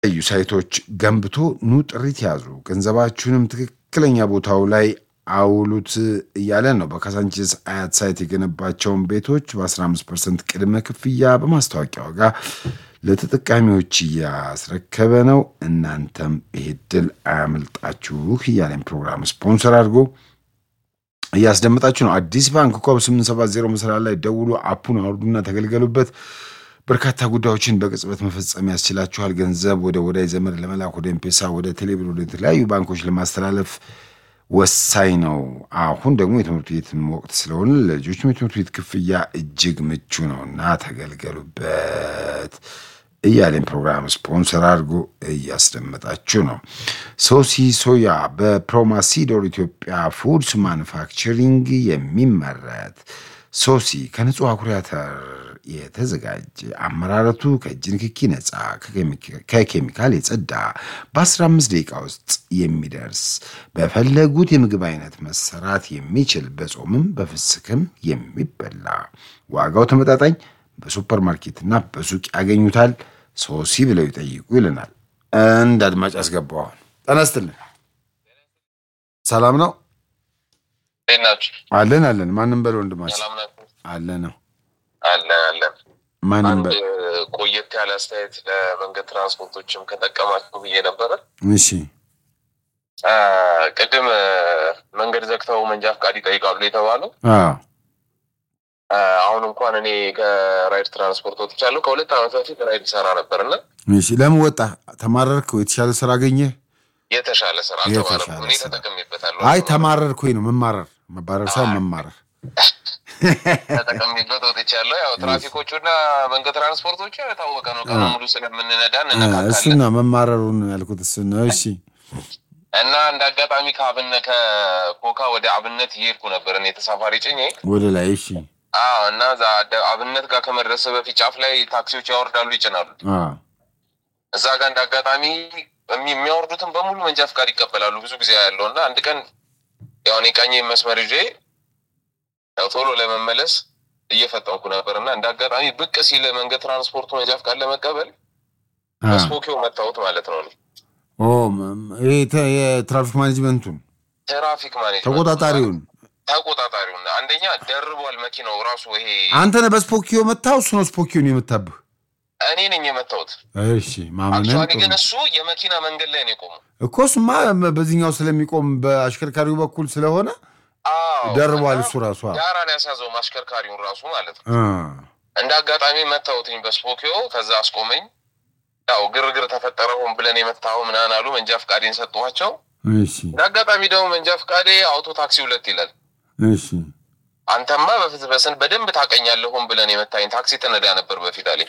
የተለያዩ ሳይቶች ገንብቶ ኑ ጥሪት ያዙ፣ ገንዘባችሁንም ትክክለኛ ቦታው ላይ አውሉት እያለ ነው። በካሳንቺስ አያት ሳይት የገነባቸውን ቤቶች በ15 ፐርሰንት ቅድመ ክፍያ በማስታወቂያ ዋጋ ለተጠቃሚዎች እያስረከበ ነው። እናንተም ይሄ ድል አያመልጣችሁ እያለን ፕሮግራም ስፖንሰር አድርጎ እያስደመጣችሁ ነው። አዲስ ባንክ ኮብ 870 መሰላል ላይ ደውሉ፣ አፑን አውርዱና ተገልገሉበት። በርካታ ጉዳዮችን በቅጽበት መፈጸም ያስችላችኋል። ገንዘብ ወደ ወዳጅ ዘመድ ለመላክ ወደ ኤምፔሳ፣ ወደ ቴሌብር፣ ወደ ተለያዩ ባንኮች ለማስተላለፍ ወሳኝ ነው። አሁን ደግሞ የትምህርት ቤት ወቅት ስለሆነ ለልጆችም የትምህርት ቤት ክፍያ እጅግ ምቹ ነውና ተገልገሉበት እያለን ፕሮግራም ስፖንሰር አድርጎ እያስደመጣችሁ ነው። ሶሲ ሶያ በፕሮማሲዶር ኢትዮጵያ ፉድስ ማኑፋክቸሪንግ የሚመረት ሶሲ ከንጹህ አኩሪ አተር የተዘጋጀ አመራረቱ ከእጅ ንክኪ ነፃ ከኬሚካል የጸዳ በ15 ደቂቃ ውስጥ የሚደርስ በፈለጉት የምግብ አይነት መሰራት የሚችል በጾምም በፍስክም የሚበላ ዋጋው ተመጣጣኝ በሱፐር ማርኬትና በሱቅ ያገኙታል። ሶሲ ብለው ይጠይቁ ይልናል። እንደ አድማጭ አስገባዋል። ጤና ይስጥልን። ሰላም ነው አለን አለን። ማንም በል ወንድማችን አለ ነው አለን አለን። ማንም አንድ በል ቆየት ያለ አስተያየት ለመንገድ ትራንስፖርቶችም ከጠቀማቸው ብዬ ነበረ። እሺ አ፣ ቅድም አ፣ መንገድ ዘግተው መንጃ ፈቃድ ይጠይቃሉ የተባለው አዎ አ፣ አሁን እንኳን እኔ ከራይድ ትራንስፖርት ወጥቻለሁ። ከሁለት ዓመት በፊት ራይድ ሰራ ነበር እና እሺ። ለምን ወጣ? ተማረርክ? የተሻለ ስራ አገኘህ? የተሻለ ስራ የተሻለ አልተባለም። እኔ ስራ። ተጠቅሜበታለሁ። አይ ተማረርክ ወይ ነው መማረር፣ መባረር ሳይሆን መማረር። ተጠቅሜበት ወጥቻለሁ። ያው ትራፊኮቹና መንገድ ትራንስፖርቶቹ የታወቀ ነው። ቀኑ ሙሉ ስለምንነዳ እ እንነካካለን። እሱን ነው መማረሩን ያልኩት እሱን ነው። እሺ እና እንደ አጋጣሚ ከአብነት ከኮካ ወደ አብነት እየሄድኩ ነበር እኔ ተሳፋሪ ጭኜ። ወደ ላይ እሺ። አዎ እና እዛ አደ- አብነት ጋር ከመድረስ በፊት ጫፍ ላይ ታክሲዎች ያወርዳሉ፣ ይጭናሉ። አዎ እዛ ጋር እንደ አጋጣሚ የሚ- የሚያወርዱትን በሙሉ መንጃ ፈቃድ ይቀበላሉ ብዙ ጊዜ ያለው እና አንድ ቀን ያው እኔ ቀኝ መስመር ይዤ ያው ቶሎ ለመመለስ እየፈጠንኩ ነበር እና እንደ አጋጣሚ ብቅ ሲል መንገድ ትራንስፖርቱ መንጃ ፈቃድ ለመቀበል አዎ። በስፖኪዮ መታወት ማለት ነው። እኔ ኦ ም- ይሄ ተ- የትራፊክ ማኔጅመንቱን ትራፊክ ማኔጅመንት ተቆጣጣሪውን ተቆጣጣሪውን አንደኛ ደርቧል መኪናው ራሱ ይሄ አንተ ነህ በስፖኪዮ መታው፣ እሱ ነው ስፖኪዮን የመታብህ። እኔ ነኝ የመታሁት። እሺ ማመንን አክቹዋሊ ጥሩ ግን ነው። እሱ የመኪና መንገድ ላይ ነው የቆመው። እኮ እሱማ በዚህኛው ስለሚቆም በአሽከርካሪው በኩል ስለሆነ አዎ ደርቧል እና እሱ ራሱ። አዎ። ዳራን ያስያዘው ማሽከርካሪውን ራሱ ማለት ነው። አ እንደ አጋጣሚ መታወትኝ በስፖኪዮ ከዛ አስቆመኝ። ያው ግርግር ተፈጠረ ሆን ብለን የመታኸው ምናምን አሉ። መንጃ ፈቃዴን ሰጠኋቸው። እሺ እንደ አጋጣሚ ደግሞ መንጃ ፈቃዴ አውቶ ታክሲ ሁለት ይላል። እሺ አንተማ በፊት በስን በደንብ ታቀኛለህ ሆን ብለን የመታኝ ታክሲ ትነዳ ነበር በፊት አለኝ።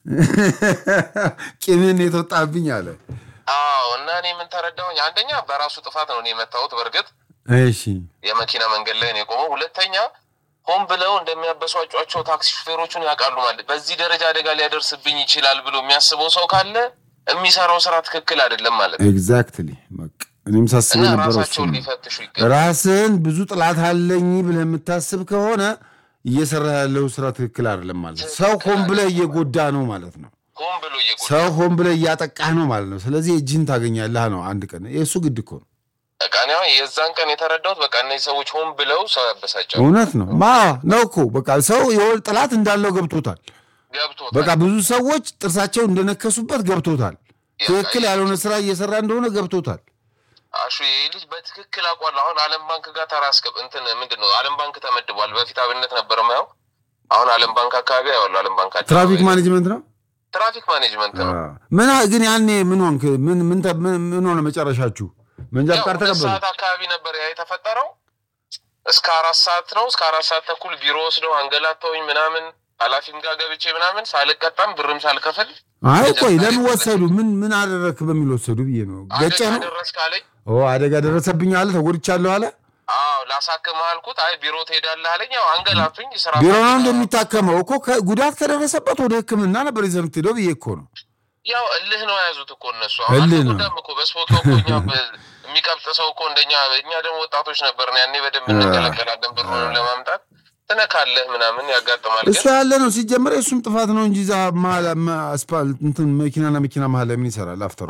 ቂምን የተወጣብኝ አለ። አዎ እና እኔ ምን ተረዳሁኝ? አንደኛ በራሱ ጥፋት ነው እኔ የመታሁት። በእርግጥ እሺ የመኪና መንገድ ላይ ነው የቆመው። ሁለተኛ ሆን ብለው እንደሚያበሷጯቸው ታክሲ ሹፌሮቹን ያውቃሉ ማለት በዚህ ደረጃ አደጋ ሊያደርስብኝ ይችላል ብሎ የሚያስበው ሰው ካለ የሚሰራው ስራ ትክክል አይደለም ማለት ነው ኤግዛክትሊ በቃ እኔም ሳስብ እና የነበረው እሱ ራሳቸውን ነው። ሊፈትሹ ይገባል። ራስን ብዙ ጥላት አለኝ ብለህ የምታስብ ከሆነ እየሰራ ያለው ስራ ትክክል አይደለም ማለት ነው። ሰው ሆን ብለህ እየጎዳ ነው ማለት ነው። ሆን ብሎ እየጎዳ ሰው ሆን ብለህ እያጠቃህ ነው ማለት ነው። ስለዚህ እጅህን ታገኛለህ ነው አንድ ቀን። የእሱ ግድ እኮ ነው። በቃ እኔ አሁን የዛን ቀን የተረዳሁት በቃ እነዚህ ሰዎች ሆን ብለው ሰው ያበሳጫሉ። እውነት ነው ማ ነው እኮ በቃ ሰው የወል ጥላት እንዳለው ገብቶታል። ገብቶታል። በቃ ብዙ ሰዎች ጥርሳቸው እንደነከሱበት ገብቶታል። ትክክል ያልሆነ ስራ እየሰራ እንደሆነ ገብቶታል። አሹ ይህ ልጅ በትክክል አውቋል። አሁን ዓለም ባንክ ጋር ተራስከብ እንትን ምንድን ነው ዓለም ባንክ ተመድቧል። በፊት አብነት ነበር ማየው። አሁን ዓለም ባንክ አካባቢ ያዋሉ ዓለም ባንክ አካባቢ ትራፊክ ማኔጅመንት ነው። ትራፊክ ማኔጅመንት ነው። ምን ግን ያኔ ምን ሆንክ? ምን ምን ተ- ምን ምን ሆነ መጨረሻችሁ? መንጃ ያው ፈቃድ ሁለት ተቀበሉ? ሰዓት አካባቢ ነበር ያ የተፈጠረው። እስከ አራት ሰዓት ነው እስከ አራት ሰዓት ተኩል ቢሮ ወስደው አንገላተውኝ ምናምን ኃላፊም ጋር ገብቼ ምናምን ሳልቀጣም ብርም ሳልከፍል አይ ቆይ ለምን ወሰዱ? ምን ምን አደረክ በሚል ወሰዱ ብዬ ነው። ገጨ አደጋ ነው ደረስክ አለኝ። ኦ አደጋ ደረሰብኝ አለ ተጎድቻለሁ አለ። አዎ ላሳክምህ አልኩት። አይ ቢሮ ትሄዳለህ አለኝ። ያው አንገላቱኝ። ስራ ቢሮ ነው እንደሚታከመው እኮ ከ- ጉዳት ከደረሰበት ወደ ሕክምና ነበር ይዘህ የምትሄደው ብዬ እኮ ነው። ያው እልህ ነው የያዙት እኮ እነሱ። እልህ ነው። አልተጎዳም እኮ በስፖኪዮ እኮ እኛ በ- የሚቀብጥ ሰው እኮ እንደኛ እኛ ደግሞ ወጣቶች ነበርን ያኔ በደንብ እንገለገላለን ብሩን ለማምጣት ትነካለህ ምናምን ያጋጥማል። እሱ ግን ያለ ነው ሲጀመር የእሱም ጥፋት ነው እንጂ እዛ መሀል አስፓልት እንትን መኪናና መኪና መሀል ላይ ምን ይሰራል? አፍተር